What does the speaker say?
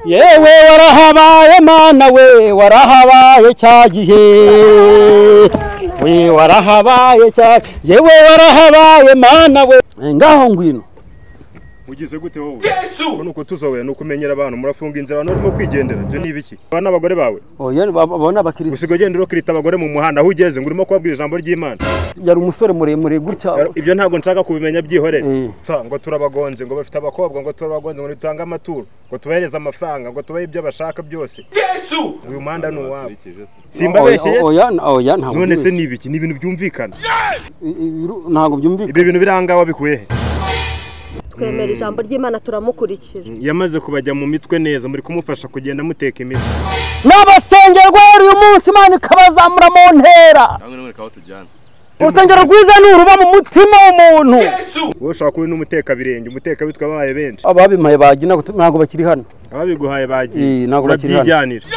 yewe warahabaye mana we warahabaye cya gihe we warahabaye cya yewe warahabaye mana we ngaho ngwino ugize gute wowe Yesu nuko tuzowe nuko umenyera abantu murafunga inzira abantu barimo kwigendera byo ni ibiki aba n'abagore bawe oya babona abakirisitu usigaye ugenda urokirita abagore mu muhanda aho ugeze ngo urimo kubabwira ijambo ry'Imana yari umusore muremure gutya Yaro- ibyo ntabwo nshaka kubimenya byihorere Eh. Sa, ngo turabagonze ngo bafite abakobwa ngo turabagonze ngo dutange amaturo ngo tubahereze amafaranga ngo tubahe ibyo bashaka byose Yesu uyu muhanda ni uwabo simbabeshye Oya- oya oya ntabwo none se byumvikana. ni ibiki ni ibintu byumvikana I- i- ntabwo byumvikana ibyo bintu biri aha ngaha wabikuye he twemera ijambo ry'imana turamukurikira yamaze kubajya mu mitwe neza muri kumufasha kugenda muteka imitwe n'abasengerwa uyu munsi imana ikabazamura mu ntera urusengero rwiza ni uruba mu mutima w'umuntu wowe ushobora kuba uri n'umutekabirenge umutekabitwe abaye benshi ababimpaye bagira ntabwo bakiri hano ababiguhaye Eh, bagiye ntabwo bakiri hano. urabyijyanira